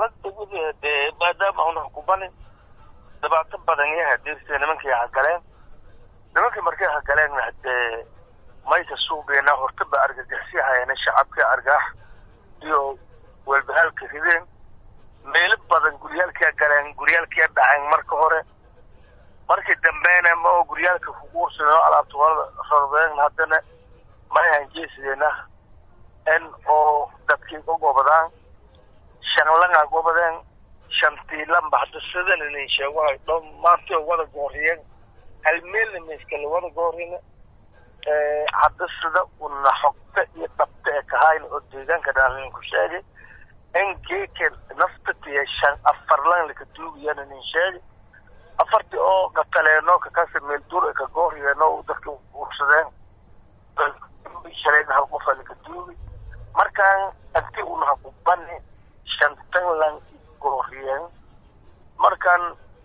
xaalada dee maadaama una kubani dhibaato badan iyo hadirta nimankii hagaleen nimankii markay hagaleen hadee mayka suugeena hortaba argagixsi hayana shacabkii argaax iyo welbahalka rideen meelo badan guryaalkia galeen guryaalkia dhaceen marka hore markii dambeena ma oo guryaalka kuguursadeen oo alaabta rordeen haddana may hanjeesideenah in oo dadkii u gobadaan shanlanga gobadeen shantiilanba hadda sidan inin sheego hay dhammaantay wada gooriyeen hal meelna maiskala wada goorina hadda sida una xogta iyo dhabta ee kahayna oo deegaanka dhaan ku sheegay in geeka naftatiya shan afarlan laka duugayan inin sheegay afartii oo qataleeno kakasa meel dur ka gooriyeeno dadka ursadeen shalayna hal qofa laka duugay markaan anti unaha ku bani shantan lan gooriyeen markaan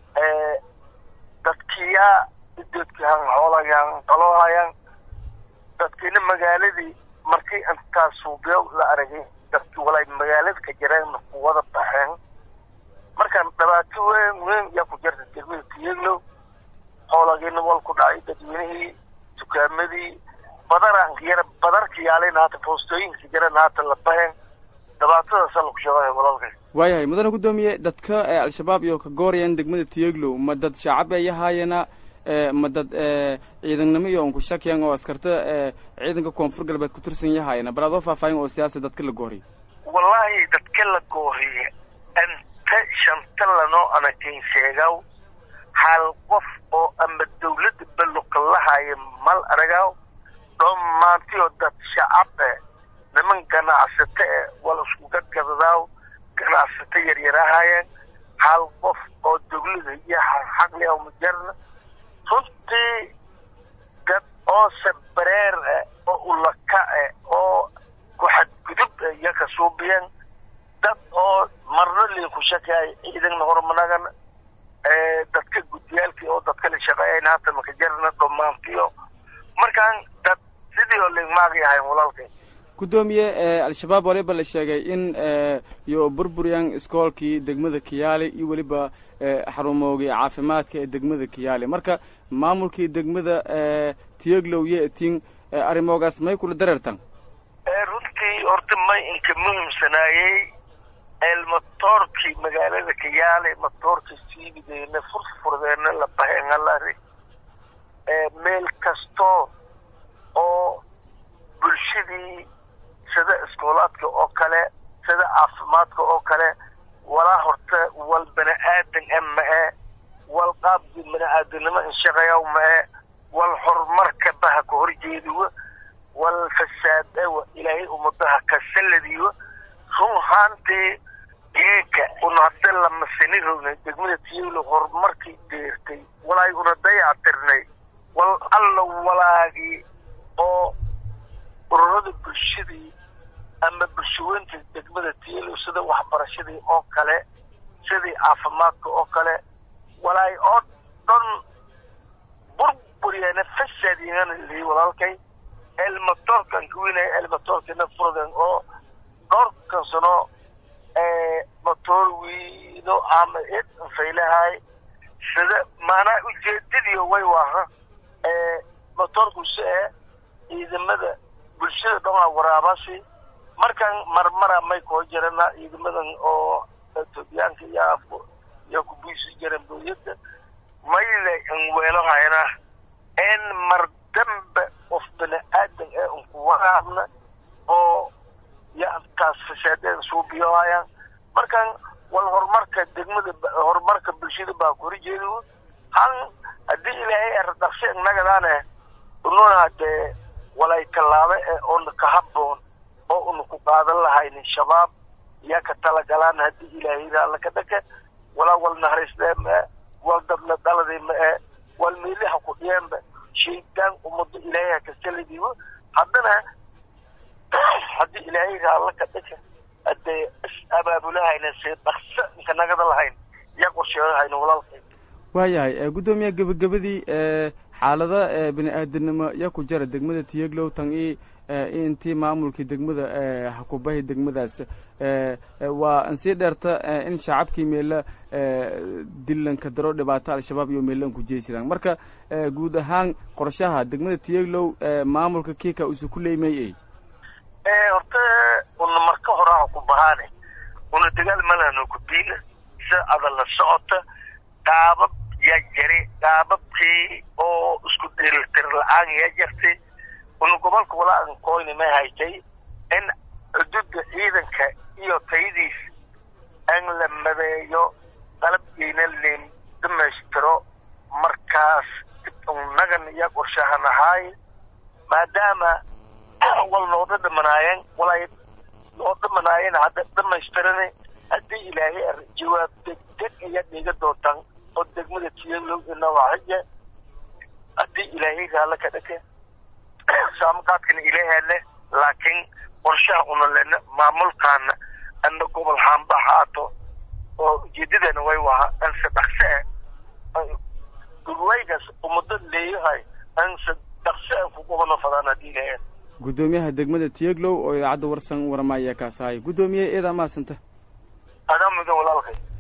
dadkiyaa ideedkihan xoolayan qaloohayan dadkiina magaaladii markii intaas suubiyo la aragay dadkii walay magaalada ka jireen ku wada baxeen markaan dhibaato weyn weyn yaa ku jirta degmada tiyeglow xoolagiina wal ku dhacay dadweynihii dukaamadii badaraan yara badarka yaalin haata foostooyinka jiran haata la baheen dhibaatadaasa laku sheegaya walaalkay waayahay mudane guddoomiye dadka al-shabaab iyo ka goorayaan degmada tiyeglow ma dad shacab ay ahaayena ma dad ciidannimo iyo un ku shakiyan oo askarta ciidanka koonfur galbeed ku tirsan yahaayena bal adoo faahfaahin oo siyaasa dadka la gooriy wallaahi dadka la gooriye inta shanta lanoo anakin sheegaw hal qof oo ama dawladda balluqalahaaya mal aragaw dhammaantiyo dad shacab eh niman ganacsato eh wal isku gadgadadaaw ganacsato yaryarahaayeen hal qof oo dawlada iyo xaqli ah majarna runtii dad oo sabareer eh oo ulaka eh oo ku xadgudub eh iyo ka suubiyeen dad oo marna liinku shakaayo ciidanna hormanagan dadka guddiyaalkii oo dadka la shaqeeyayn haata maka jarna dhammaantiyo markaan dad sidii oo ligmaagi ahayn walaalkay guddoomiye al-shabaab waliba la sheegay in iyo burburyan iskoolkii degmada kiyaali iyo weliba xarumoogii caafimaadka ee degmada kiyaali marka maamulkii degmada tiyeglow iyo etin arrimoogaas may kula dareertan runtii horta may inka muhiimsanaayey elmatoorkii magaalada kiyaali matoorkii siibideena furfurdeena la baheenalari meel kasto oo bulshadii sida iskoolaadka oo kale sida caafimaadka oo kale walaa horta wal bani aadan e ma-e wal qaabkii bani aadanimo inshaqayaw ma-e wal horumarka baha ka horjeediwa wal fasaad ewa ilaahay ummadaha ka saladiwa run haantii geeka una hadda lamasini rognay degmada tiyelo horumarkii deertay walaay una dayacatirnay wal alla walaagii oo ururada bulshadii ama bulshaweynta degmada tiyelo sida waxbarashadii oo kale sidii caafimaadka oo kale walaay oo dhan burburiyana fasaadiyana lii walaalkay elmatoorkan kuwinaya elmatoorkana furdan oo dhowrkan sano matoor wiino ama id faylahay sida maanaa ujeedadiyo way waaha matoorku si e ciidamada bulshada dhanaa waraabasi markaan marmara may koo jirana ciidamadan oo etoobiyaanka iyo iyo kubiisi jiran booyada mayle inweelo hayna in mar dambe qof bani aadan ee unku waraabna oo yaantaas fasaadeeda suubiyohayaan markaan wal horumarka degmada horumarka bulshada baa ku horjeeda han haddii ilaahay erdaqsi innagadaane ununa dee walay tallaabo ee oona ka habboon oo una ku qaadan lahaynin shabaab yaa ka talagalaan haddii ilaahayda alla ka dhaka walaa wal nahraysdee ma-e wal dadla dhaladii ma-e wal meeliha ku dhiyeenba shaydaan ummado ilaahay ha ka saladiibo haddana haddii ilaahayda alla ka dhaka hadee is abaabulahayna see dhaqso inka nagada lahayn yaa qorsheedahayna walaalkay waayahay guddoomiye gebagabadii xaalada bini aadanimo yaa ku jara degmada tiyeglow tan i intii maamulkii degmada hakubahi degmadaas waa ansii dheerta in shacabkii meela dilanka daro dhibaato al-shabaab iyo meelan ku jeysadaan marka guud ahaan qorshaha degmada tiyeglow maamulka kiika usu ku leymay horta una marka horaa ku bahaane una dagaal malano kudiina si adan la socota qaabab yaa jari qaababkii oo isku dheelitir la-aan yaa jartay una gobolka walaa koyni may haytay in xuduudda ciidanka iyo tayadiis in la madeeyo qalabkiina leen dhamaystiro markaas nagan iyo qorshahan ahaay maadaama wal nooga dhimanaayeen walay noo dhimanaayeen hadda dhamaystiran haddii ilaahay jawaab degdeg ayaa dhiga doontaan oo degmada tiyalow inawaxija haddii ilaahay raalla ka dhake saamaqaadkana ilaahale laakiin qorshaha una lena maamulkaana ana gobol haamba haato oo ujeedadana way waha anse dhaqse gurwaygaas umado leeyahay anse dhaqse ku gobano fadaan haddii ilaahay guddoomiyaha degmada tiyeglow oo idaacadda warsan warmaya kaas ahay guddoomiye eedaa maasanta adaa mudan walaalkay